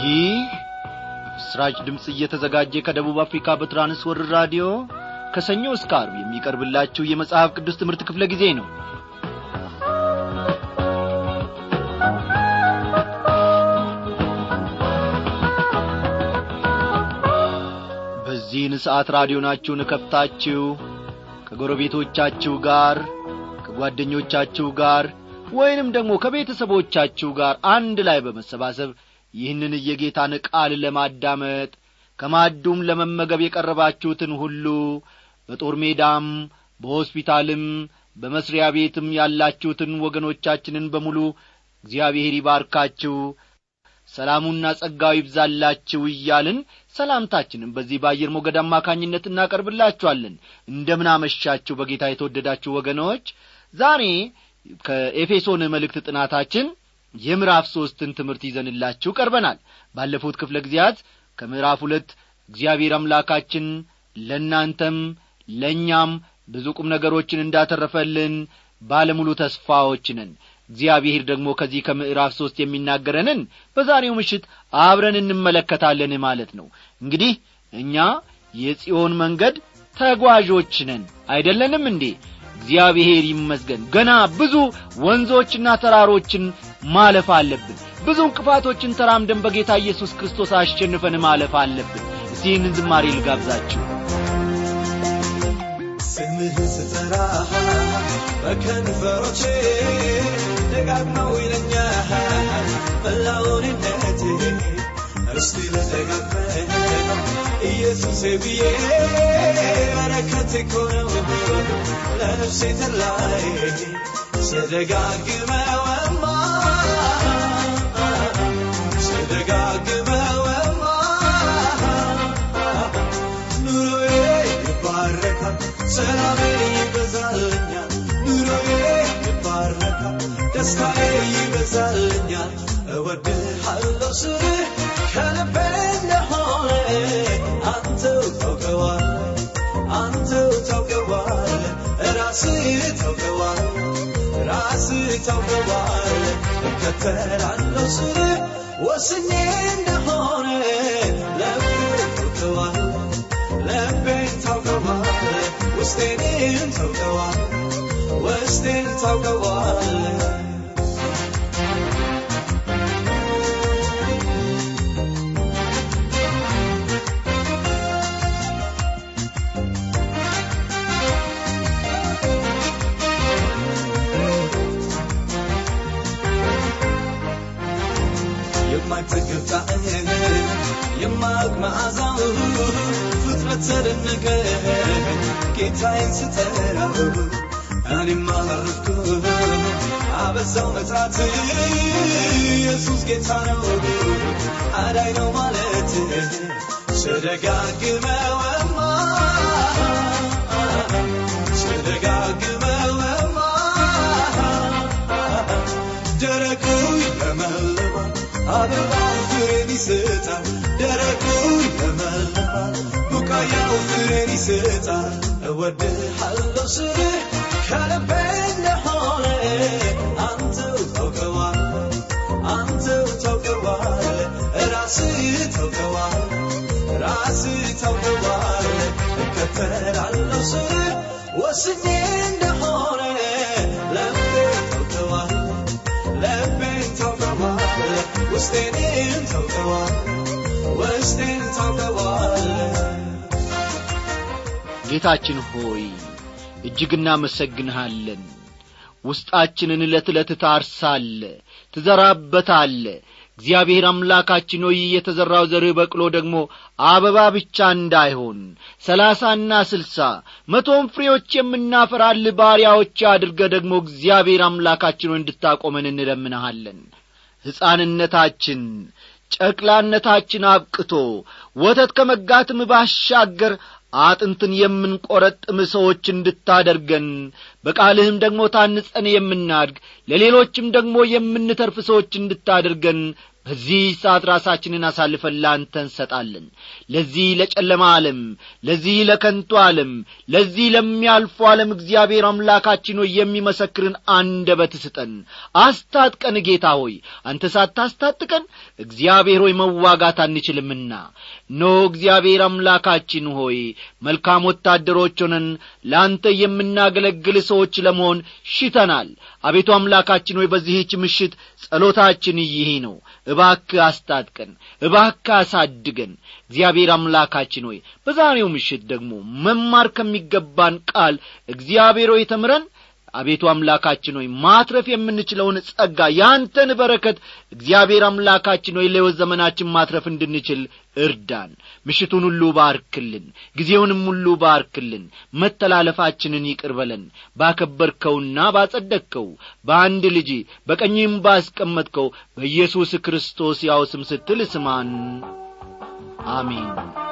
ይህ በምስራች ድምፅ እየተዘጋጀ ከደቡብ አፍሪካ በትራንስወርር ራዲዮ ከሰኞ እስከ አርብ የሚቀርብላችሁ የመጽሐፍ ቅዱስ ትምህርት ክፍለ ጊዜ ነው በዚህን ሰዓት ራዲዮናችሁን እከፍታችሁ ከጎረቤቶቻችሁ ጋር ከጓደኞቻችሁ ጋር ወይንም ደግሞ ከቤተሰቦቻችሁ ጋር አንድ ላይ በመሰባሰብ ይህንን የጌታን ቃል ለማዳመጥ ከማዱም ለመመገብ የቀረባችሁትን ሁሉ በጦር ሜዳም በሆስፒታልም በመስሪያ ቤትም ያላችሁትን ወገኖቻችንን በሙሉ እግዚአብሔር ይባርካችሁ ሰላሙና ጸጋው ይብዛላችሁ እያልን ሰላምታችንን በዚህ በአየር ሞገድ አማካኝነት እናቀርብላችኋለን እንደምን አመሻችሁ በጌታ የተወደዳችሁ ወገኖች ዛሬ ከኤፌሶን መልእክት ጥናታችን የምዕራፍ ሦስትን ትምህርት ይዘንላችሁ ቀርበናል ባለፉት ክፍለ ጊዜያት ከምዕራፍ ሁለት እግዚአብሔር አምላካችን ለእናንተም ለእኛም ብዙ ቁም ነገሮችን እንዳተረፈልን ባለሙሉ ተስፋዎች ነን እግዚአብሔር ደግሞ ከዚህ ከምዕራፍ ሦስት የሚናገረንን በዛሬው ምሽት አብረን እንመለከታለን ማለት ነው እንግዲህ እኛ የጽዮን መንገድ ተጓዦች ነን አይደለንም እንዴ እግዚአብሔር ይመስገን ገና ብዙ ወንዞችና ተራሮችን ማለፍ አለብን ብዙ እንቅፋቶችን ተራምደን በጌታ ኢየሱስ ክርስቶስ አሸንፈን ማለፍ አለብን እስቲ ይህንን ዝማሬ ልጋብዛችሁ ስምህን ስጠራ በከንፈሮቼ ደጋግመው ይለኛል መላውንነት እስቲ ልደጋግመ ኢየሱሴ ብዬ በረከት እኮ ነው ለነፍሴ ተላይ ስደጋግመውማ ስደጋግመውማ ኑሮዬ ይባረካል ሰላሜ ይበዛልኛል ኑሮዬ ይባረካል ደስታዬ ይበዛልኛል እወድሃለሁ ስልህ ከልቤ እንደሆነ አንተው ታውቀዋል አንተው ታውቀዋል ራስህ ታውቀዋል ራስህ ታውቀዋል እከተላለሁ ስልህ ወስኜ እንደሆነ ልቤ ታውቀዋል ልቤን ታውቀዋል ውስጤን ታውቀዋል ውስጤን ታውቀዋል የማይጠገብ ጣዕም የማያውቅ መዓዛው ፍጥረት ተደነቀ ጌታዬን ስጠራው እኔም አረፍኩ አበዛው መጥራት ኢየሱስ ጌታ ነው አዳይ ነው ማለት ስደጋግመውማ ስደጋግመውማ ደረቁ ይለመልማል አበባው ፍሬን ይሰጣል ደረቁ ይለመልማል ቡቃያው ፍሬን ይሰጣል እወድሃለሁ ስልህ ከልቤ እንደሆነ አንተው ታውቀዋል አንተው ታውቀዋል ራስህ ታውቀዋል ራስህ ታውቀዋል እከተላለሁ ስልህ ወስኜ እንደሆነ ልቤ ታውቀዋል ልቤን ታውቀዋል ውስጤን ታውቀዋል ውስጤን ታውቀዋል ጌታችን ሆይ እጅግ እናመሰግንሃለን ውስጣችንን ዕለት ዕለት ታርሳለ ትዘራበታለ እግዚአብሔር አምላካችን ሆይ የተዘራው ዘርህ በቅሎ ደግሞ አበባ ብቻ እንዳይሆን ሰላሳና ስልሳ መቶም ፍሬዎች የምናፈራል ባሪያዎች አድርገ ደግሞ እግዚአብሔር አምላካችን ሆይ እንድታቆመን እንለምንሃለን ሕፃንነታችን ጨቅላነታችን አብቅቶ ወተት ከመጋትም ባሻገር አጥንትን የምንቈረጥም ሰዎች እንድታደርገን በቃልህም ደግሞ ታንጸን የምናድግ ለሌሎችም ደግሞ የምንተርፍ ሰዎች እንድታደርገን በዚህ ሰዓት ራሳችንን አሳልፈን ላንተ እንሰጣለን ለዚህ ለጨለማ ዓለም ለዚህ ለከንቱ ዓለም ለዚህ ለሚያልፉ ዓለም እግዚአብሔር አምላካችን ሆይ የሚመሰክርን አንደበት ስጠን አስታጥቀን ጌታ ሆይ አንተ ሳታስታጥቀን እግዚአብሔር ሆይ መዋጋት አንችልምና ኖ እግዚአብሔር አምላካችን ሆይ መልካም ወታደሮች ሆነን ለአንተ የምናገለግል ሰዎች ለመሆን ሽተናል አቤቱ አምላካችን ሆይ በዚህች ምሽት ጸሎታችን ይህ ነው እባክ አስታጥቀን እባክ አሳድገን እግዚአብሔር አምላካችን ሆይ በዛሬው ምሽት ደግሞ መማር ከሚገባን ቃል እግዚአብሔር ሆይ ተምረን አቤቱ አምላካችን ሆይ ማትረፍ የምንችለውን ጸጋ ያንተን በረከት እግዚአብሔር አምላካችን ሆይ ለሕይወት ዘመናችን ማትረፍ እንድንችል እርዳን ምሽቱን ሁሉ ባርክልን ጊዜውንም ሁሉ ባርክልን መተላለፋችንን ይቅር በለን ባከበርከውና ባጸደቅከው በአንድ ልጅ በቀኝም ባስቀመጥከው በኢየሱስ ክርስቶስ ያው ስም ስትል ስማን አሜን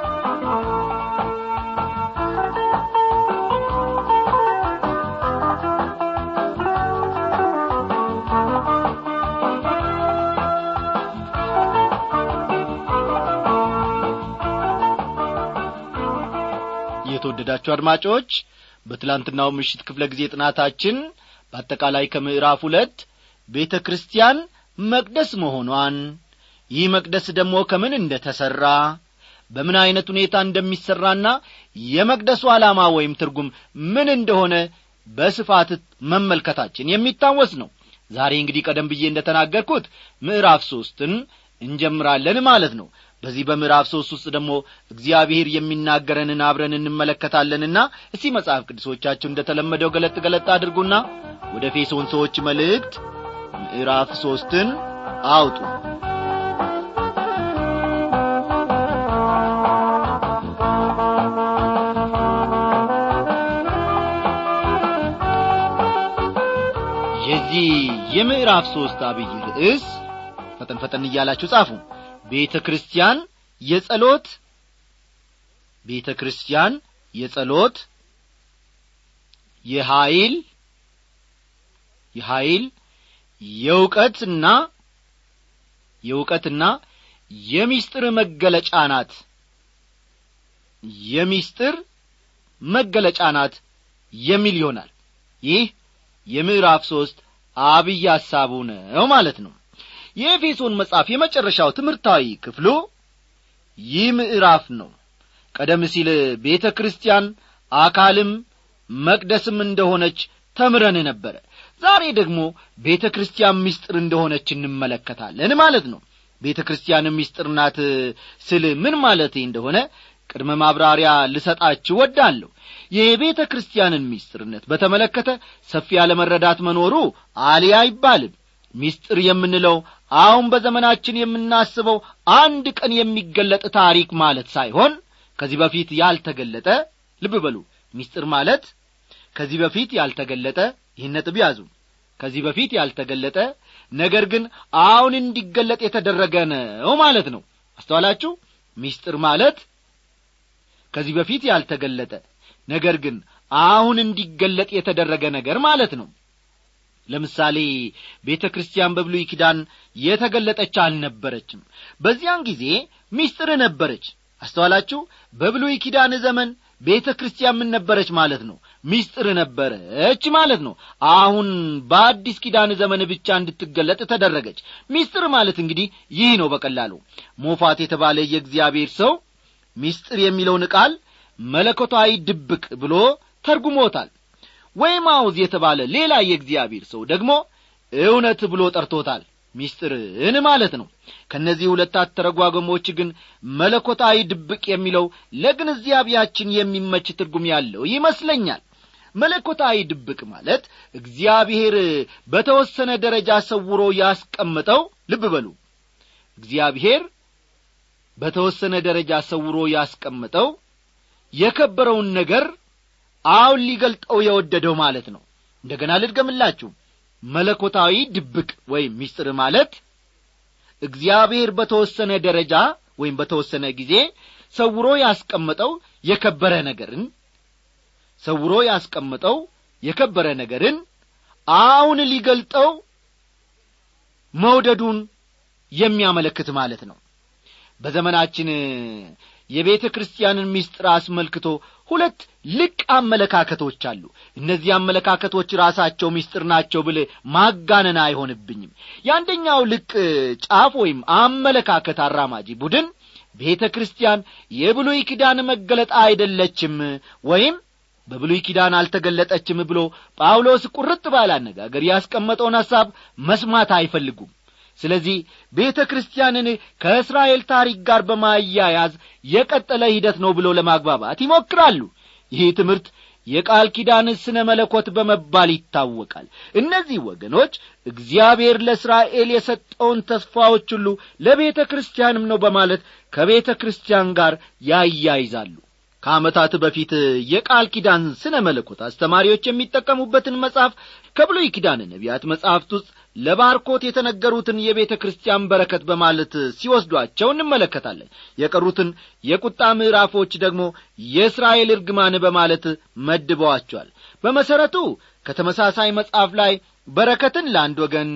የተወደዳችሁ አድማጮች በትላንትናው ምሽት ክፍለ ጊዜ ጥናታችን በአጠቃላይ ከምዕራፍ ሁለት ቤተ ክርስቲያን መቅደስ መሆኗን ይህ መቅደስ ደግሞ ከምን እንደ ተሠራ በምን ዐይነት ሁኔታ እንደሚሠራና የመቅደሱ ዓላማ ወይም ትርጉም ምን እንደሆነ በስፋት መመልከታችን የሚታወስ ነው ዛሬ እንግዲህ ቀደም ብዬ እንደ ተናገርኩት ምዕራፍ ሦስትን እንጀምራለን ማለት ነው በዚህ በምዕራፍ ሦስት ውስጥ ደግሞ እግዚአብሔር የሚናገረንን አብረን እንመለከታለንና እስቲ መጽሐፍ ቅዱሶቻችሁ እንደ ተለመደው ገለጥ ገለጥ አድርጉና ወደ ኤፌሶን ሰዎች መልእክት ምዕራፍ ሦስትን አውጡ የዚህ የምዕራፍ ሦስት አብይ ርዕስ ፈጠን ፈጠን እያላችሁ ጻፉ ቤተ ክርስቲያን የጸሎት ቤተ ክርስቲያን የጸሎት የኀይል የኀይል የእውቀትና የእውቀትና የሚስጥር መገለጫ ናት የሚስጥር መገለጫ ናት የሚል ይሆናል ይህ የምዕራፍ ሦስት አብይ ሐሳቡ ነው ማለት ነው የኤፌሶን መጽሐፍ የመጨረሻው ትምህርታዊ ክፍሉ ይህ ምዕራፍ ነው ቀደም ሲል ቤተ ክርስቲያን አካልም መቅደስም እንደሆነች ተምረን ነበረ ዛሬ ደግሞ ቤተ ክርስቲያን ምስጢር እንደሆነች እንመለከታለን ማለት ነው ቤተ ክርስቲያን ምስጢር ናት ስል ምን ማለቴ እንደሆነ ቅድመ ማብራሪያ ልሰጣችሁ ወዳለሁ የቤተ ክርስቲያንን ምስጢርነት በተመለከተ ሰፊ ያለመረዳት መኖሩ አሊ አይባልም ምስጢር የምንለው አሁን በዘመናችን የምናስበው አንድ ቀን የሚገለጥ ታሪክ ማለት ሳይሆን ከዚህ በፊት ያልተገለጠ ልብ በሉ ምስጢር ማለት ከዚህ በፊት ያልተገለጠ ይህን ነጥብ ያዙ ከዚህ በፊት ያልተገለጠ ነገር ግን አሁን እንዲገለጥ የተደረገ ነው ማለት ነው አስተዋላችሁ ምስጢር ማለት ከዚህ በፊት ያልተገለጠ ነገር ግን አሁን እንዲገለጥ የተደረገ ነገር ማለት ነው ለምሳሌ ቤተ ክርስቲያን በብሉይ ኪዳን የተገለጠች አልነበረችም በዚያን ጊዜ ሚስጥር ነበረች አስተዋላችሁ በብሉይ ኪዳን ዘመን ቤተ ክርስቲያን ምን ነበረች ማለት ነው ሚስጥር ነበረች ማለት ነው አሁን በአዲስ ኪዳን ዘመን ብቻ እንድትገለጥ ተደረገች ሚስጥር ማለት እንግዲህ ይህ ነው በቀላሉ ሞፋት የተባለ የእግዚአብሔር ሰው ሚስጥር የሚለውን ቃል መለኮታዊ ድብቅ ብሎ ተርጉሞታል ወይም አውዝ የተባለ ሌላ የእግዚአብሔር ሰው ደግሞ እውነት ብሎ ጠርቶታል ሚስጥርን ማለት ነው ከእነዚህ ሁለት አተረጓጎሞች ግን መለኮታዊ ድብቅ የሚለው ለግንዛቤያችን የሚመች ትርጉም ያለው ይመስለኛል መለኮታዊ ድብቅ ማለት እግዚአብሔር በተወሰነ ደረጃ ሰውሮ ያስቀመጠው ልብ በሉ እግዚአብሔር በተወሰነ ደረጃ ሰውሮ ያስቀመጠው የከበረውን ነገር አሁን ሊገልጠው የወደደው ማለት ነው እንደገና ልድገምላችሁ መለኮታዊ ድብቅ ወይም ሚስጥር ማለት እግዚአብሔር በተወሰነ ደረጃ ወይም በተወሰነ ጊዜ ሰውሮ ያስቀመጠው የከበረ ነገርን ሰውሮ ያስቀመጠው የከበረ ነገርን አሁን ሊገልጠው መውደዱን የሚያመለክት ማለት ነው በዘመናችን የቤተ ክርስቲያንን ምስጢር አስመልክቶ ሁለት ልቅ አመለካከቶች አሉ እነዚህ አመለካከቶች ራሳቸው ምስጢር ናቸው ብል ማጋነን አይሆንብኝም የአንደኛው ልቅ ጫፍ ወይም አመለካከት አራማጂ ቡድን ቤተ ክርስቲያን የብሉይ ኪዳን መገለጥ አይደለችም ወይም በብሉይ ኪዳን አልተገለጠችም ብሎ ጳውሎስ ቁርጥ ባለ አነጋገር ያስቀመጠውን ሐሳብ መስማት አይፈልጉም ስለዚህ ቤተ ክርስቲያንን ከእስራኤል ታሪክ ጋር በማያያዝ የቀጠለ ሂደት ነው ብሎ ለማግባባት ይሞክራሉ ይህ ትምህርት የቃል ኪዳን ስነ መለኮት በመባል ይታወቃል እነዚህ ወገኖች እግዚአብሔር ለእስራኤል የሰጠውን ተስፋዎች ሁሉ ለቤተ ክርስቲያንም ነው በማለት ከቤተ ክርስቲያን ጋር ያያይዛሉ ከዓመታት በፊት የቃል ኪዳን ስነ መለኮት አስተማሪዎች የሚጠቀሙበትን መጽሐፍ ከብሉይ ኪዳን ነቢያት መጻሕፍት ውስጥ ለባርኮት የተነገሩትን የቤተ ክርስቲያን በረከት በማለት ሲወስዷቸው እንመለከታለን የቀሩትን የቁጣ ምዕራፎች ደግሞ የእስራኤል እርግማን በማለት መድበዋቸዋል በመሠረቱ ከተመሳሳይ መጽሐፍ ላይ በረከትን ለአንድ ወገን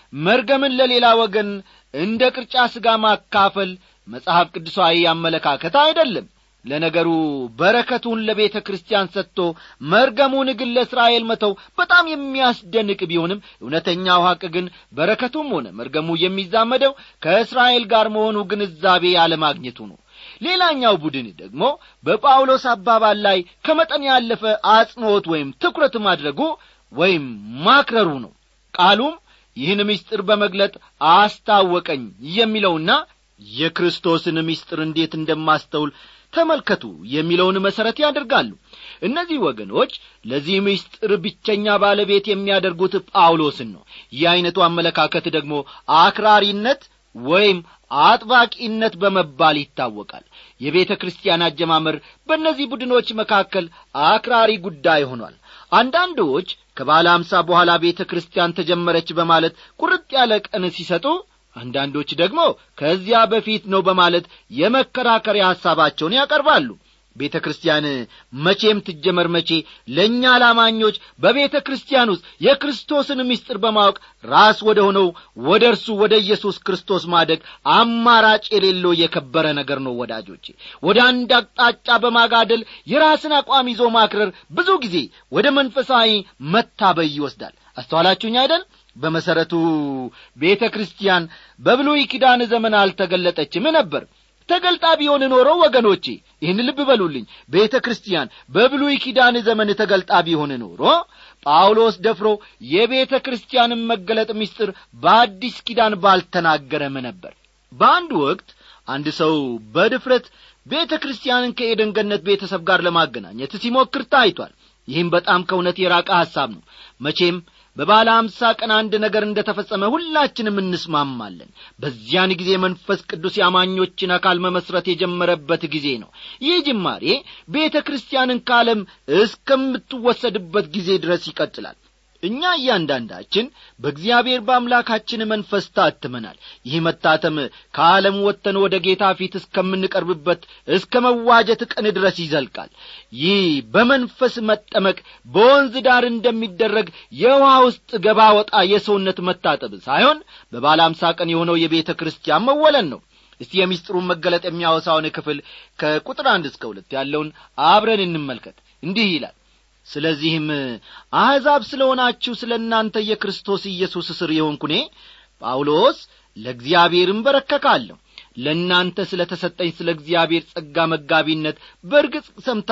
መርገምን ለሌላ ወገን እንደ ቅርጫ ሥጋ ማካፈል መጽሐፍ ቅዱሳዊ አመለካከት አይደለም ለነገሩ በረከቱን ለቤተ ክርስቲያን ሰጥቶ መርገሙን ግን ለእስራኤል መተው በጣም የሚያስደንቅ ቢሆንም እውነተኛው ሐቅ ግን በረከቱም ሆነ መርገሙ የሚዛመደው ከእስራኤል ጋር መሆኑ ግንዛቤ ያለማግኘቱ ነው ሌላኛው ቡድን ደግሞ በጳውሎስ አባባል ላይ ከመጠን ያለፈ አጽንዖት ወይም ትኩረት ማድረጉ ወይም ማክረሩ ነው ቃሉም ይህን ምስጢር በመግለጥ አስታወቀኝ የሚለውና የክርስቶስን ምስጢር እንዴት እንደማስተውል ተመልከቱ የሚለውን መሠረት ያደርጋሉ እነዚህ ወገኖች ለዚህ ምስጢር ብቸኛ ባለቤት የሚያደርጉት ጳውሎስን ነው ይህ ዐይነቱ አመለካከት ደግሞ አክራሪነት ወይም አጥባቂነት በመባል ይታወቃል የቤተ ክርስቲያን አጀማመር በእነዚህ ቡድኖች መካከል አክራሪ ጉዳይ ሆኗል አንዳንዶች ከባለ አምሳ በኋላ ቤተ ክርስቲያን ተጀመረች በማለት ቁርጥ ያለ ቀን ሲሰጡ አንዳንዶች ደግሞ ከዚያ በፊት ነው በማለት የመከራከሪያ ሐሳባቸውን ያቀርባሉ ቤተ ክርስቲያን መቼም ትጀመር መቼ ለእኛ ላማኞች በቤተ ክርስቲያን ውስጥ የክርስቶስን ምስጢር በማወቅ ራስ ወደ ሆነው ወደ እርሱ ወደ ኢየሱስ ክርስቶስ ማደግ አማራጭ የሌለው የከበረ ነገር ነው ወዳጆቼ ወደ አንድ አቅጣጫ በማጋደል የራስን አቋም ይዞ ማክረር ብዙ ጊዜ ወደ መንፈሳዊ መታበይ ይወስዳል አስተዋላችሁኝ አይደል በመሠረቱ ቤተ ክርስቲያን በብሉይ ኪዳን ዘመን አልተገለጠችም ነበር ተገልጣ ቢሆን ኖሮ ወገኖቼ ይህን ልብ በሉልኝ ቤተ ክርስቲያን በብሉይ ኪዳን ዘመን ተገልጣ ቢሆን ኖሮ ጳውሎስ ደፍሮ የቤተ ክርስቲያንን መገለጥ ምስጢር በአዲስ ኪዳን ባልተናገረም ነበር በአንድ ወቅት አንድ ሰው በድፍረት ቤተ ክርስቲያንን ከኤደን ገነት ቤተሰብ ጋር ለማገናኘት ሲሞክር ታይቷል ይህም በጣም ከእውነት የራቀ ሐሳብ ነው መቼም በባለ አምሳ ቀን አንድ ነገር እንደ ተፈጸመ ሁላችንም እንስማማለን በዚያን ጊዜ መንፈስ ቅዱስ የአማኞችን አካል መመስረት የጀመረበት ጊዜ ነው ይህ ጅማሬ ቤተ ክርስቲያንን ከዓለም እስከምትወሰድበት ጊዜ ድረስ ይቀጥላል እኛ እያንዳንዳችን በእግዚአብሔር በአምላካችን መንፈስ ታትመናል ይህ መታተም ከዓለም ወጥተን ወደ ጌታ ፊት እስከምንቀርብበት እስከ መዋጀት ቀን ድረስ ይዘልቃል ይህ በመንፈስ መጠመቅ በወንዝ ዳር እንደሚደረግ የውሃ ውስጥ ገባ ወጣ የሰውነት መታጠብ ሳይሆን በባለ አምሳ ቀን የሆነው የቤተ ክርስቲያን መወለን ነው እስቲ የሚስጥሩን መገለጥ የሚያወሳውን ክፍል ከቁጥር አንድ እስከ ሁለት ያለውን አብረን እንመልከት እንዲህ ይላል ስለዚህም አሕዛብ ስለ ሆናችሁ ስለ እናንተ የክርስቶስ ኢየሱስ እስር የሆንኩኔ ጳውሎስ ለእግዚአብሔርም በረከካለሁ ለእናንተ ስለ ተሰጠኝ ስለ እግዚአብሔር ጸጋ መጋቢነት በርግጥ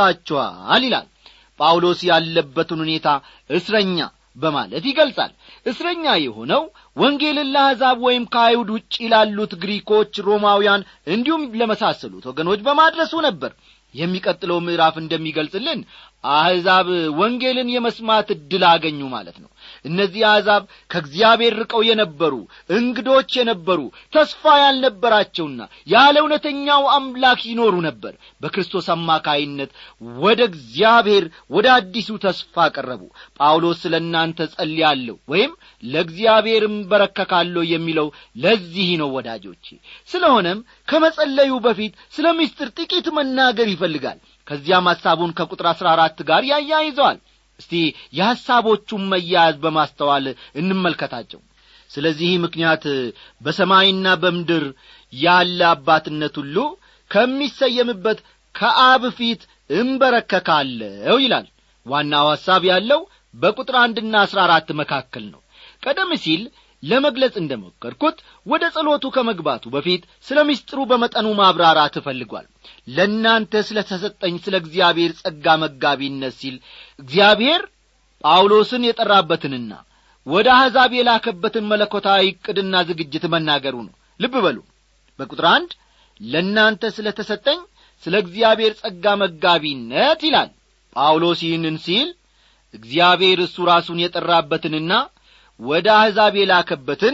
ሰምታችኋል ይላል ጳውሎስ ያለበትን ሁኔታ እስረኛ በማለት ይገልጻል እስረኛ የሆነው ወንጌልን ለአሕዛብ ወይም ከአይሁድ ውጭ ላሉት ግሪኮች ሮማውያን እንዲሁም ለመሳሰሉት ወገኖች በማድረሱ ነበር የሚቀጥለው ምዕራፍ እንደሚገልጽልን አሕዛብ ወንጌልን የመስማት ዕድል አገኙ ማለት ነው እነዚህ አሕዛብ ከእግዚአብሔር ርቀው የነበሩ እንግዶች የነበሩ ተስፋ ያልነበራቸውና ያለ እውነተኛው አምላክ ይኖሩ ነበር በክርስቶስ አማካይነት ወደ እግዚአብሔር ወደ አዲሱ ተስፋ ቀረቡ ጳውሎስ ስለ እናንተ ጸልያለሁ ወይም ለእግዚአብሔርም በረከካለሁ የሚለው ለዚህ ነው ወዳጆቼ ስለሆነም ከመጸለዩ በፊት ስለ ምስጢር ጥቂት መናገር ይፈልጋል ከዚያም ሐሳቡን ከቁጥር አሥራ አራት ጋር ያያይዘዋል እስቲ የሐሳቦቹን መያያዝ በማስተዋል እንመልከታቸው ስለዚህ ምክንያት በሰማይና በምድር ያለ አባትነት ሁሉ ከሚሰየምበት ከአብ ፊት እንበረከካለሁ ይላል ዋናው ሐሳብ ያለው በቁጥር አንድና አሥራ አራት መካከል ነው ቀደም ሲል ለመግለጽ እንደ ሞከርኩት ወደ ጸሎቱ ከመግባቱ በፊት ስለ ምስጢሩ በመጠኑ ማብራራት እፈልጓል ለእናንተ ስለ ተሰጠኝ ስለ እግዚአብሔር ጸጋ መጋቢነት ሲል እግዚአብሔር ጳውሎስን የጠራበትንና ወደ አሕዛብ የላከበትን መለኮታዊ ዕቅድና ዝግጅት መናገሩ ነው ልብ በሉ በቁጥር አንድ ለእናንተ ስለ ተሰጠኝ ስለ እግዚአብሔር ጸጋ መጋቢነት ይላል ጳውሎስ ይህንን ሲል እግዚአብሔር እሱ ራሱን የጠራበትንና ወደ አሕዛብ የላከበትን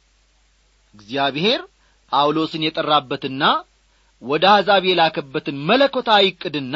እግዚአብሔር ጳውሎስን የጠራበትና ወደ አሕዛብ የላከበትን መለኮታዊ ዕቅድና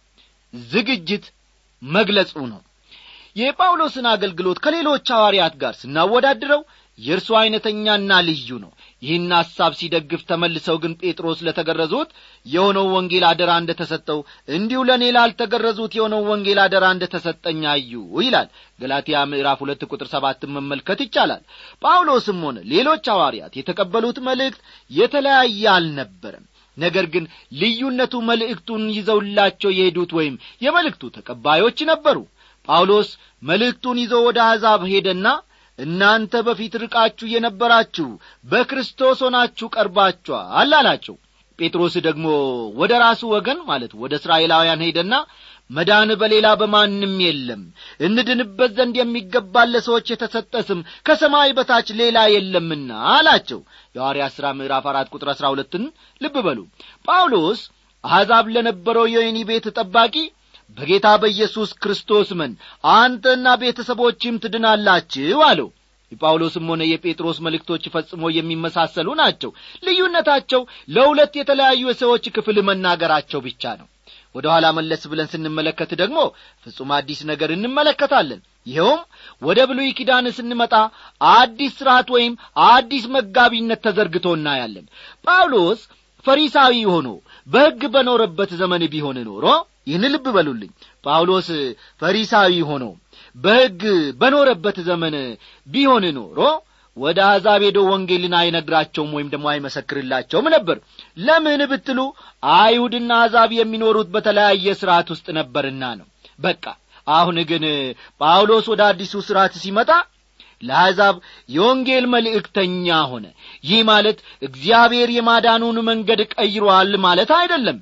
ዝግጅት መግለጹ ነው የጳውሎስን አገልግሎት ከሌሎች ሐዋርያት ጋር ስናወዳድረው የእርሱ ዐይነተኛና ልዩ ነው ይህን ሐሳብ ሲደግፍ ተመልሰው ግን ጴጥሮስ ለተገረዙት የሆነው ወንጌል አደራ እንደ ተሰጠው እንዲሁ ለእኔ ላልተገረዙት የሆነው ወንጌል አደራ እንደ ተሰጠኝ አዩ ይላል ገላትያ ምዕራፍ ሁለት ቁጥር ሰባትን መመልከት ይቻላል ጳውሎስም ሆነ ሌሎች ሐዋርያት የተቀበሉት መልእክት የተለያየ አልነበረም ነገር ግን ልዩነቱ መልእክቱን ይዘውላቸው የሄዱት ወይም የመልእክቱ ተቀባዮች ነበሩ ጳውሎስ መልእክቱን ይዞ ወደ አሕዛብ ሄደና እናንተ በፊት ርቃችሁ የነበራችሁ በክርስቶስ ሆናችሁ ቀርባችኋል አላቸው ጴጥሮስ ደግሞ ወደ ራሱ ወገን ማለት ወደ እስራኤላውያን ሄደና መዳን በሌላ በማንም የለም እንድንበት ዘንድ የሚገባን ለሰዎች የተሰጠ ስም ከሰማይ በታች ሌላ የለምና አላቸው የሐዋርያ ሥራ ምዕራፍ አራት ቁጥር አሥራ ሁለትን ልብ በሉ ጳውሎስ አሕዛብ ለነበረው የወህኒ ቤት ጠባቂ በጌታ በኢየሱስ ክርስቶስ መን አንተና ቤተሰቦችም ትድናላችሁ አለው የጳውሎስም ሆነ የጴጥሮስ መልእክቶች ፈጽሞ የሚመሳሰሉ ናቸው ልዩነታቸው ለሁለት የተለያዩ የሰዎች ክፍል መናገራቸው ብቻ ነው ወደ ኋላ መለስ ብለን ስንመለከት ደግሞ ፍጹም አዲስ ነገር እንመለከታለን ይኸውም ወደ ብሉይ ኪዳን ስንመጣ አዲስ ሥርዓት ወይም አዲስ መጋቢነት ተዘርግቶ እናያለን ጳውሎስ ፈሪሳዊ ሆኖ በሕግ በኖረበት ዘመን ቢሆን ኖሮ ይህን ልብ በሉልኝ ጳውሎስ ፈሪሳዊ ሆኖ በሕግ በኖረበት ዘመን ቢሆን ኖሮ ወደ አሕዛብ ሄዶ ወንጌልን አይነግራቸውም ወይም ደግሞ አይመሰክርላቸውም ነበር ለምን ብትሉ አይሁድና አሕዛብ የሚኖሩት በተለያየ ሥርዓት ውስጥ ነበርና ነው በቃ አሁን ግን ጳውሎስ ወደ አዲሱ ሥርዓት ሲመጣ ለአሕዛብ የወንጌል መልእክተኛ ሆነ ይህ ማለት እግዚአብሔር የማዳኑን መንገድ ቀይሯል ማለት አይደለም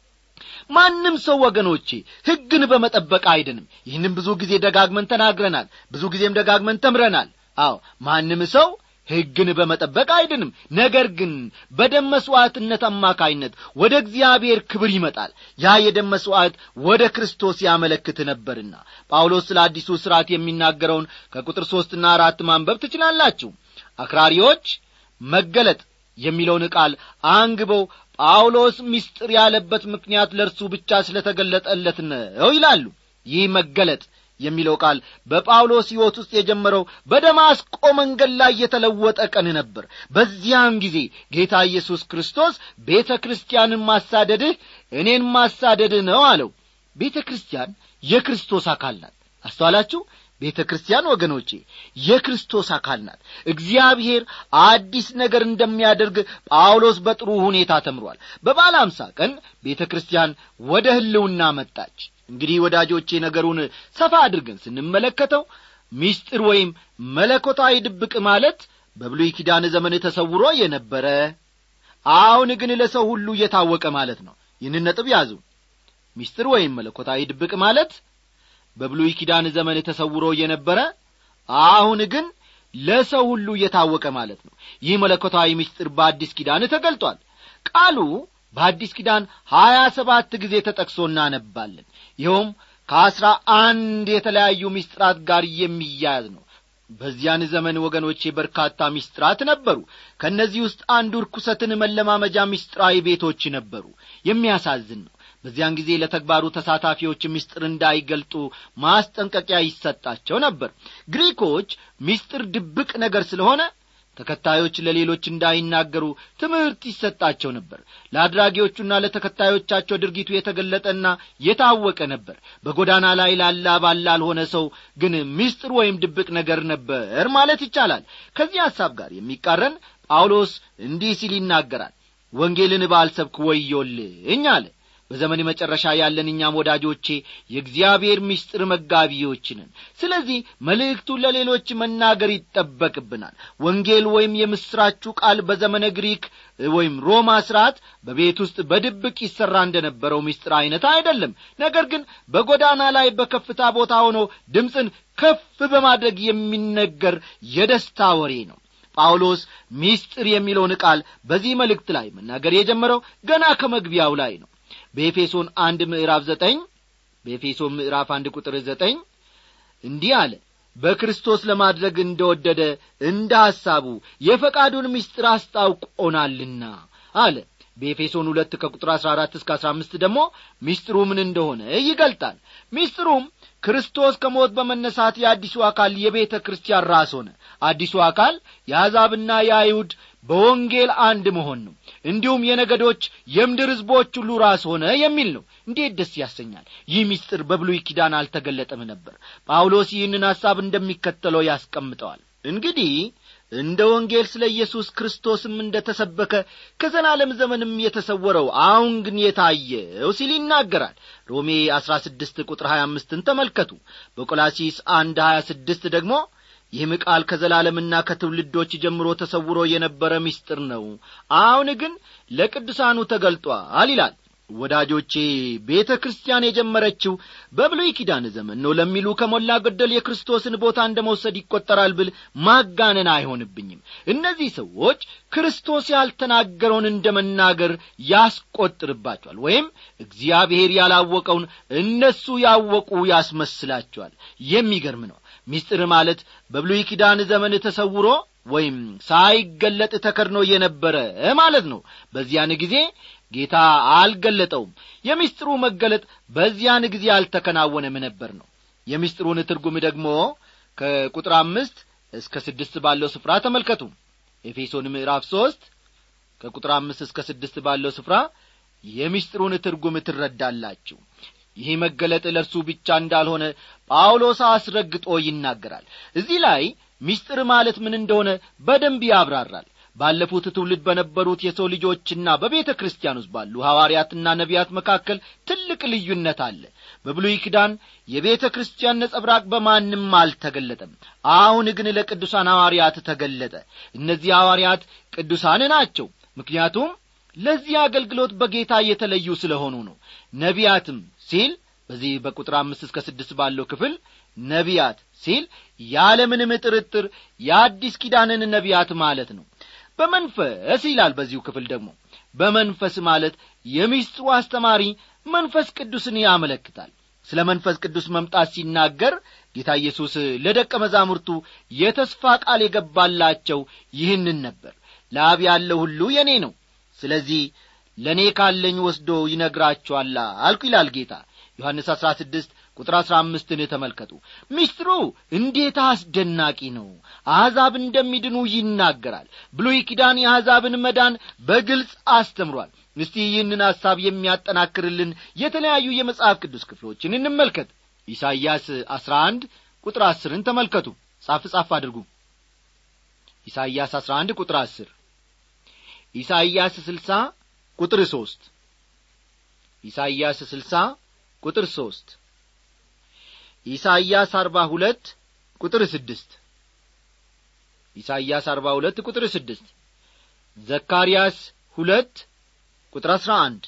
ማንም ሰው ወገኖቼ ሕግን በመጠበቅ አይድንም ይህንም ብዙ ጊዜ ደጋግመን ተናግረናል ብዙ ጊዜም ደጋግመን ተምረናል አዎ ማንም ሰው ሕግን በመጠበቅ አይድንም ነገር ግን በደም መሥዋዕትነት አማካይነት ወደ እግዚአብሔር ክብር ይመጣል ያ የደም መሥዋዕት ወደ ክርስቶስ ያመለክት ነበርና ጳውሎስ ስለ አዲሱ ሥርዓት የሚናገረውን ከቁጥር ሦስትና አራት ማንበብ ትችላላችሁ አክራሪዎች መገለጥ የሚለውን ቃል አንግበው ጳውሎስ ምስጢር ያለበት ምክንያት ለእርሱ ብቻ ስለ ተገለጠለት ነው ይላሉ ይህ መገለጥ የሚለው ቃል በጳውሎስ ሕይወት ውስጥ የጀመረው በደማስቆ መንገድ ላይ የተለወጠ ቀን ነበር በዚያን ጊዜ ጌታ ኢየሱስ ክርስቶስ ቤተ ክርስቲያንን ማሳደድህ እኔን ማሳደድህ ነው አለው ቤተ ክርስቲያን የክርስቶስ አካል ናት አስተዋላችሁ ቤተ ክርስቲያን ወገኖቼ የክርስቶስ አካል ናት እግዚአብሔር አዲስ ነገር እንደሚያደርግ ጳውሎስ በጥሩ ሁኔታ ተምሯል በባለ አምሳ ቀን ቤተ ክርስቲያን ወደ ህልውና መጣች እንግዲህ ወዳጆቼ ነገሩን ሰፋ አድርገን ስንመለከተው ሚስጥር ወይም መለኮታዊ ድብቅ ማለት በብሉይ ኪዳን ዘመን ተሰውሮ የነበረ አሁን ግን ለሰው ሁሉ እየታወቀ ማለት ነው ይህንን ነጥብ ያዙ ሚስጥር ወይም መለኮታዊ ድብቅ ማለት በብሉይ ኪዳን ዘመን ተሰውሮ የነበረ አሁን ግን ለሰው ሁሉ እየታወቀ ማለት ነው ይህ መለኮታዊ ምስጢር በአዲስ ኪዳን ተገልጧል ቃሉ በአዲስ ኪዳን ሀያ ሰባት ጊዜ ተጠቅሶ እናነባለን ይኸውም ከአስራ አንድ የተለያዩ ምስጢራት ጋር የሚያያዝ ነው በዚያን ዘመን ወገኖቼ በርካታ ምስጢራት ነበሩ ከእነዚህ ውስጥ አንዱ ርኩሰትን መለማመጃ ምስጢራዊ ቤቶች ነበሩ የሚያሳዝን ነው በዚያን ጊዜ ለተግባሩ ተሳታፊዎች ምስጢር እንዳይገልጡ ማስጠንቀቂያ ይሰጣቸው ነበር ግሪኮች ምስጢር ድብቅ ነገር ስለሆነ ተከታዮች ለሌሎች እንዳይናገሩ ትምህርት ይሰጣቸው ነበር ለአድራጊዎቹና ለተከታዮቻቸው ድርጊቱ የተገለጠና የታወቀ ነበር በጎዳና ላይ ላላ ባል ላልሆነ ሰው ግን ምስጢር ወይም ድብቅ ነገር ነበር ማለት ይቻላል ከዚህ ሐሳብ ጋር የሚቃረን ጳውሎስ እንዲህ ሲል ይናገራል ወንጌልን ባልሰብክ ወዮልኝ አለ በዘመን መጨረሻ ያለን እኛም ወዳጆቼ የእግዚአብሔር ምስጢር መጋቢዎች ነን ስለዚህ መልእክቱን ለሌሎች መናገር ይጠበቅብናል ወንጌል ወይም የምስራችሁ ቃል በዘመነ ግሪክ ወይም ሮማ ስርዓት በቤት ውስጥ በድብቅ ይሠራ እንደነበረው ምስጢር ዐይነት አይደለም ነገር ግን በጎዳና ላይ በከፍታ ቦታ ሆኖ ድምፅን ከፍ በማድረግ የሚነገር የደስታ ወሬ ነው ጳውሎስ ሚስጥር የሚለውን ቃል በዚህ መልእክት ላይ መናገር የጀመረው ገና ከመግቢያው ላይ ነው በኤፌሶን አንድ ምዕራፍ ዘጠኝ በኤፌሶን ምዕራፍ አንድ ቁጥር ዘጠኝ እንዲህ አለ በክርስቶስ ለማድረግ እንደወደደ እንደ ሐሳቡ የፈቃዱን ምስጢር አስታውቆናልና አለ በኤፌሶን ሁለት ከቁጥር አሥራ አራት እስከ አሥራ አምስት ደግሞ ሚስጥሩ ምን እንደሆነ ይገልጣል ሚስጥሩም ክርስቶስ ከሞት በመነሳት የአዲሱ አካል የቤተ ክርስቲያን ራስ ሆነ አዲሱ አካል የአሕዛብና የአይሁድ በወንጌል አንድ መሆን ነው እንዲሁም የነገዶች የምድር ሕዝቦች ሁሉ ራስ ሆነ የሚል ነው እንዴት ደስ ያሰኛል ይህ ምስጢር በብሉይ ኪዳን አልተገለጠም ነበር ጳውሎስ ይህንን ሐሳብ እንደሚከተለው ያስቀምጠዋል እንግዲህ እንደ ወንጌል ስለ ኢየሱስ ክርስቶስም እንደ ተሰበከ ከዘላለም ዘመንም የተሰወረው አሁን ግን የታየው ሲል ይናገራል ሮሜ አሥራ ስድስት ቁጥር ሀያ አምስትን ተመልከቱ በቆላሲስ አንድ ሀያ ስድስት ደግሞ ይህም ቃል ከዘላለምና ከትውልዶች ጀምሮ ተሰውሮ የነበረ ምስጢር ነው አሁን ግን ለቅዱሳኑ ተገልጧል ይላል ወዳጆቼ ቤተ ክርስቲያን የጀመረችው በብሉይ ኪዳን ዘመን ነው ለሚሉ ከሞላ ገደል የክርስቶስን ቦታ እንደ መውሰድ ይቈጠራል ብል ማጋነን አይሆንብኝም እነዚህ ሰዎች ክርስቶስ ያልተናገረውን እንደ መናገር ያስቈጥርባቸዋል ወይም እግዚአብሔር ያላወቀውን እነሱ ያወቁ ያስመስላቸዋል የሚገርም ነው ሚስጥር ማለት በብሉይ ኪዳን ዘመን ተሰውሮ ወይም ሳይገለጥ ተከድኖ የነበረ ማለት ነው በዚያን ጊዜ ጌታ አልገለጠውም የሚስጥሩ መገለጥ በዚያን ጊዜ አልተከናወነም ነበር ነው የሚስጥሩን ትርጉም ደግሞ ከቁጥር አምስት እስከ ስድስት ባለው ስፍራ ተመልከቱ ኤፌሶን ምዕራፍ ሦስት ከቁጥር አምስት እስከ ስድስት ባለው ስፍራ የሚስጥሩን ትርጉም ትረዳላችሁ ይህ መገለጥ ለእርሱ ብቻ እንዳልሆነ ጳውሎስ አስረግጦ ይናገራል እዚህ ላይ ሚስጥር ማለት ምን እንደሆነ በደንብ ያብራራል ባለፉት ትውልድ በነበሩት የሰው ልጆችና በቤተ ክርስቲያን ውስጥ ባሉ ሐዋርያትና ነቢያት መካከል ትልቅ ልዩነት አለ በብሉይ ኪዳን የቤተ ክርስቲያን ነጸብራቅ በማንም አልተገለጠም አሁን ግን ለቅዱሳን ሐዋርያት ተገለጠ እነዚህ ሐዋርያት ቅዱሳን ናቸው ምክንያቱም ለዚህ አገልግሎት በጌታ የተለዩ ስለሆኑ ነው ነቢያትም ሲል በዚህ በቁጥር አምስት እስከ ስድስት ባለው ክፍል ነቢያት ሲል ያለምንም ጥርጥር የአዲስ ኪዳንን ነቢያት ማለት ነው በመንፈስ ይላል በዚሁ ክፍል ደግሞ በመንፈስ ማለት የሚስጥሩ አስተማሪ መንፈስ ቅዱስን ያመለክታል ስለ መንፈስ ቅዱስ መምጣት ሲናገር ጌታ ኢየሱስ ለደቀ መዛሙርቱ የተስፋ ቃል የገባላቸው ይህንን ነበር ለአብ ያለው ሁሉ የእኔ ነው ስለዚህ ለእኔ ካለኝ ወስዶ ይነግራችኋል አልኩ ይላል ጌታ ዮሐንስ አሥራ ስድስት ቁጥር አሥራ አምስትን ተመልከቱ ሚስጥሩ እንዴት አስደናቂ ነው አሕዛብ እንደሚድኑ ይናገራል ብሉይ ኪዳን የአሕዛብን መዳን በግልጽ አስተምሯል እስቲ ይህንን ሐሳብ የሚያጠናክርልን የተለያዩ የመጽሐፍ ቅዱስ ክፍሎችን እንመልከት ኢሳይያስ አሥራ አንድ ቁጥር አስርን ተመልከቱ ጻፍ ጻፍ አድርጉ ኢሳይያስ አሥራ አንድ ቁጥር አስር ኢሳይያስ ስልሳ ቁጥር ሦስት ኢሳይያስ ስልሳ ቁጥር ሦስት ኢሳይያስ አርባ ሁለት ቁጥር ስድስት ኢሳይያስ አርባ ሁለት ቁጥር ስድስት ዘካርያስ ሁለት ቁጥር አሥራ አንድ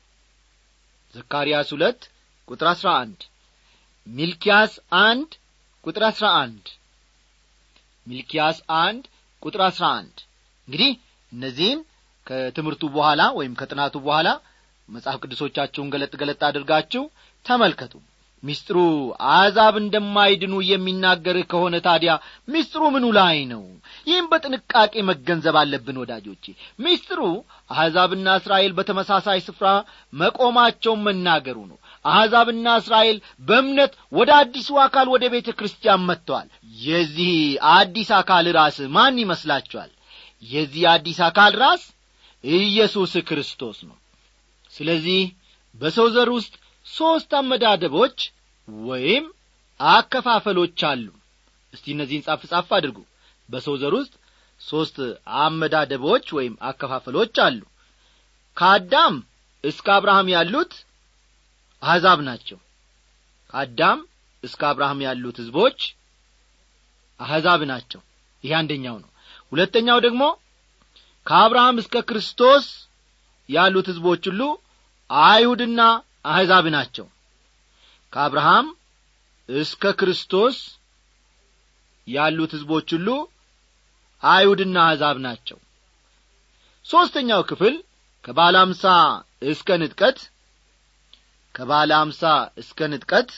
ዘካርያስ ሁለት ቁጥር አሥራ አንድ ሚልኪያስ አንድ ቁጥር አሥራ አንድ ሚልኪያስ አንድ ቁጥር አሥራ አንድ እንግዲህ እነዚህን ከትምህርቱ በኋላ ወይም ከጥናቱ በኋላ መጽሐፍ ቅዱሶቻችሁን ገለጥ ገለጥ አድርጋችሁ ተመልከቱ ሚስጥሩ አሕዛብ እንደማይድኑ የሚናገር ከሆነ ታዲያ ሚስጥሩ ምኑ ላይ ነው ይህም በጥንቃቄ መገንዘብ አለብን ወዳጆቼ ሚስጥሩ አሕዛብና እስራኤል በተመሳሳይ ስፍራ መቆማቸውን መናገሩ ነው አሕዛብና እስራኤል በእምነት ወደ አዲሱ አካል ወደ ቤተ ክርስቲያን መጥተዋል የዚህ አዲስ አካል ራስ ማን ይመስላችኋል የዚህ አዲስ አካል ራስ ኢየሱስ ክርስቶስ ነው ስለዚህ በሰው ዘር ውስጥ ሦስት አመዳደቦች ወይም አከፋፈሎች አሉ እስቲ እነዚህን ጻፍ ጻፍ አድርጉ በሰው ዘር ውስጥ ሦስት አመዳደቦች ወይም አከፋፈሎች አሉ ከአዳም እስከ አብርሃም ያሉት አሕዛብ ናቸው ከአዳም እስከ አብርሃም ያሉት ሕዝቦች አሕዛብ ናቸው ይህ አንደኛው ነው ሁለተኛው ደግሞ ከአብርሃም እስከ ክርስቶስ ያሉት ሕዝቦች ሁሉ አይሁድና አሕዛብ ናቸው ከአብርሃም እስከ ክርስቶስ ያሉት ሕዝቦች ሁሉ አይሁድና አሕዛብ ናቸው ሦስተኛው ክፍል ከባለ አምሳ እስከ ንጥቀት ከባለ አምሳ እስከ ንጥቀት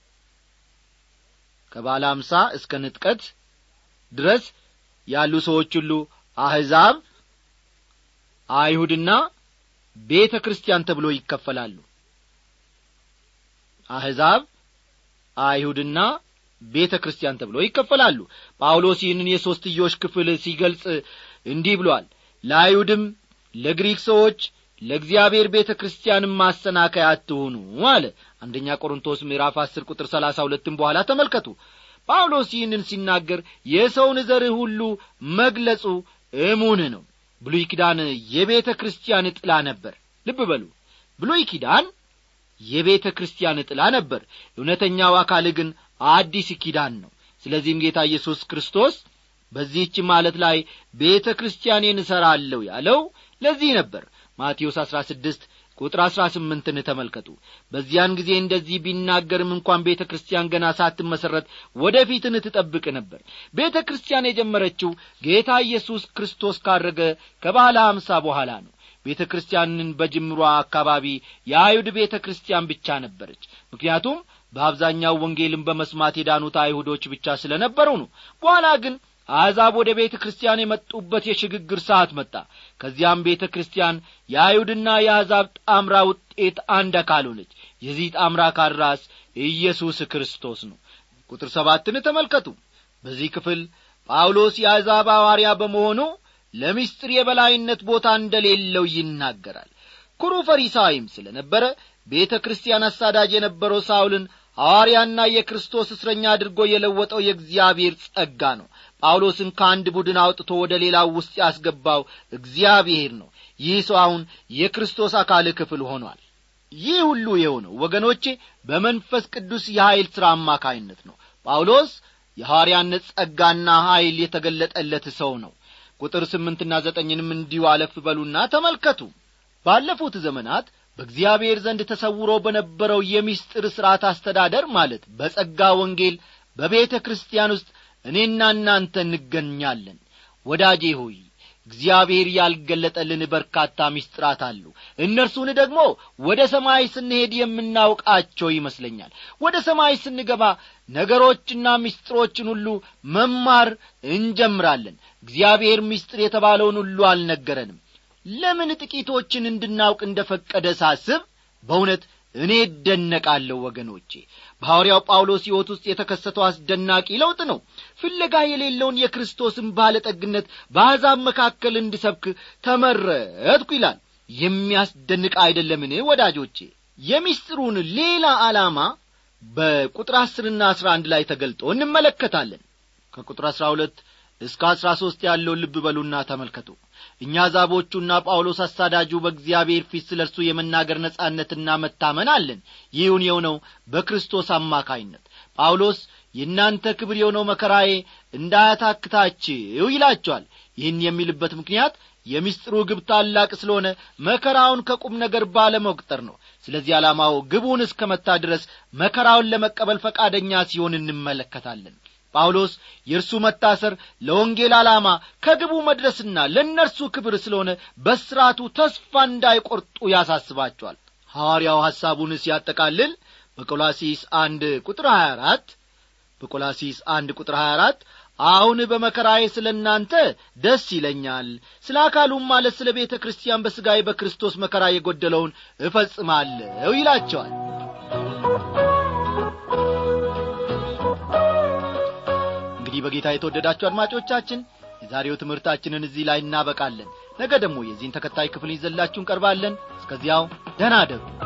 ከባለ አምሳ እስከ ንጥቀት ድረስ ያሉ ሰዎች ሁሉ አሕዛብ አይሁድና ቤተ ክርስቲያን ተብሎ ይከፈላሉ አሕዛብ አይሁድና ቤተ ክርስቲያን ተብሎ ይከፈላሉ ጳውሎስ ይህንን የሦስትዮሽ ክፍል ሲገልጽ እንዲህ ብሏል ለአይሁድም ለግሪክ ሰዎች ለእግዚአብሔር ቤተ ክርስቲያንም ማሰናከያ አትሁኑ አለ አንደኛ ቆሮንቶስ ምዕራፍ አስር ቁጥር ሰላሳ ሁለትም በኋላ ተመልከቱ ጳውሎስ ይህንን ሲናገር የሰውን ዘርህ ሁሉ መግለጹ እሙን ነው ብሉይ ኪዳን የቤተ ክርስቲያን ጥላ ነበር ልብ በሉ ብሉይ ኪዳን የቤተ ክርስቲያን ጥላ ነበር እውነተኛው አካል ግን አዲስ ኪዳን ነው ስለዚህም ጌታ ኢየሱስ ክርስቶስ በዚህች ማለት ላይ ቤተ ክርስቲያኔን እሠራለሁ ያለው ለዚህ ነበር ማቴዎስ አሥራ ስድስት ቁጥር አሥራ ስምንትን ተመልከቱ በዚያን ጊዜ እንደዚህ ቢናገርም እንኳን ቤተ ክርስቲያን ገና ሳትመሠረት ወደ ፊትን ትጠብቅ ነበር ቤተ ክርስቲያን የጀመረችው ጌታ ኢየሱስ ክርስቶስ ካረገ ከባለ አምሳ በኋላ ነው ቤተ ክርስቲያንን በጅምሯ አካባቢ የአይሁድ ቤተ ክርስቲያን ብቻ ነበረች ምክንያቱም በአብዛኛው ወንጌልን በመስማት የዳኑት አይሁዶች ብቻ ስለ ነበሩ ነው በኋላ ግን አሕዛብ ወደ ቤተ ክርስቲያን የመጡበት የሽግግር ሰዓት መጣ ከዚያም ቤተ ክርስቲያን የአይሁድና የአሕዛብ ጣምራ ውጤት አንድ አካል ሆነች የዚህ ጣምራ አካል ራስ ኢየሱስ ክርስቶስ ነው ቁጥር ሰባትን ተመልከቱ በዚህ ክፍል ጳውሎስ የአሕዛብ ሐዋርያ በመሆኑ ለምስጢር የበላይነት ቦታ እንደሌለው ይናገራል ኩሩ ፈሪሳዊም ስለ ነበረ ቤተ ክርስቲያን አሳዳጅ የነበረው ሳውልን ሐዋርያና የክርስቶስ እስረኛ አድርጎ የለወጠው የእግዚአብሔር ጸጋ ነው ጳውሎስን ከአንድ ቡድን አውጥቶ ወደ ሌላው ውስጥ ያስገባው እግዚአብሔር ነው ይህ ሰው አሁን የክርስቶስ አካል ክፍል ሆኗል ይህ ሁሉ የሆነው ወገኖቼ በመንፈስ ቅዱስ የኀይል ሥራ አማካይነት ነው ጳውሎስ የሐዋርያነት ጸጋና ኀይል የተገለጠለት ሰው ነው ቁጥር ስምንትና ዘጠኝንም እንዲሁ አለፍ በሉና ተመልከቱ ባለፉት ዘመናት በእግዚአብሔር ዘንድ ተሰውሮ በነበረው የሚስጥር ሥርዓት አስተዳደር ማለት በጸጋ ወንጌል በቤተ ክርስቲያን ውስጥ እኔና እናንተ እንገኛለን ወዳጄ ሆይ እግዚአብሔር ያልገለጠልን በርካታ ምስጢራት አሉ እነርሱን ደግሞ ወደ ሰማይ ስንሄድ የምናውቃቸው ይመስለኛል ወደ ሰማይ ስንገባ ነገሮችና ምስጢሮችን ሁሉ መማር እንጀምራለን እግዚአብሔር ምስጢር የተባለውን ሁሉ አልነገረንም ለምን ጥቂቶችን እንድናውቅ እንደ ፈቀደ ሳስብ በእውነት እኔ እደነቃለሁ ወገኖቼ በሐዋርያው ጳውሎስ ሕይወት ውስጥ የተከሰተው አስደናቂ ለውጥ ነው ፍለጋ የሌለውን የክርስቶስን ባለጠግነት በአሕዛብ መካከል እንድሰብክ ተመረጥኩ ይላል የሚያስደንቅ አይደለምን ወዳጆቼ የሚስጥሩን ሌላ ዓላማ በቁጥር አስርና አስራ አንድ ላይ ተገልጦ እንመለከታለን ከቁጥር አስራ ሁለት እስከ አስራ ሦስት ያለውን ልብ በሉና ተመልከቱ እኛ ዛቦቹና ጳውሎስ አሳዳጁ በእግዚአብሔር ፊት ስለ እርሱ የመናገር ነጻነትና መታመን አለን ይሁን የሆነው በክርስቶስ አማካይነት ጳውሎስ የእናንተ ክብር የሆነው መከራዬ እንዳያታክታችሁ ይላቸዋል ይህን የሚልበት ምክንያት የምስጢሩ ግብ ታላቅ ስለሆነ መከራውን ከቁም ነገር ባለመቁጠር ነው ስለዚህ ዓላማው ግቡን እስከ መታ ድረስ መከራውን ለመቀበል ፈቃደኛ ሲሆን እንመለከታለን ጳውሎስ የእርሱ መታሰር ለወንጌል ዓላማ ከግቡ መድረስና ለእነርሱ ክብር ስለሆነ በስራቱ ተስፋ እንዳይቈርጡ ያሳስባቸዋል ሐዋርያው ሐሳቡን ሲያጠቃልል በቆላሲስ አንድ ቁጥር 24 በቆላሲስ አንድ ቁጥር 24 አሁን በመከራዬ ስለ እናንተ ደስ ይለኛል ስለ አካሉም ማለት ስለ ቤተ ክርስቲያን በሥጋዬ በክርስቶስ መከራ የጐደለውን እፈጽማለሁ ይላቸዋል እንግዲህ በጌታ የተወደዳችሁ አድማጮቻችን የዛሬው ትምህርታችንን እዚህ ላይ እናበቃለን ነገ ደግሞ የዚህን ተከታይ ክፍል ይዘላችሁ እንቀርባለን እስከዚያው ደህና አደሩ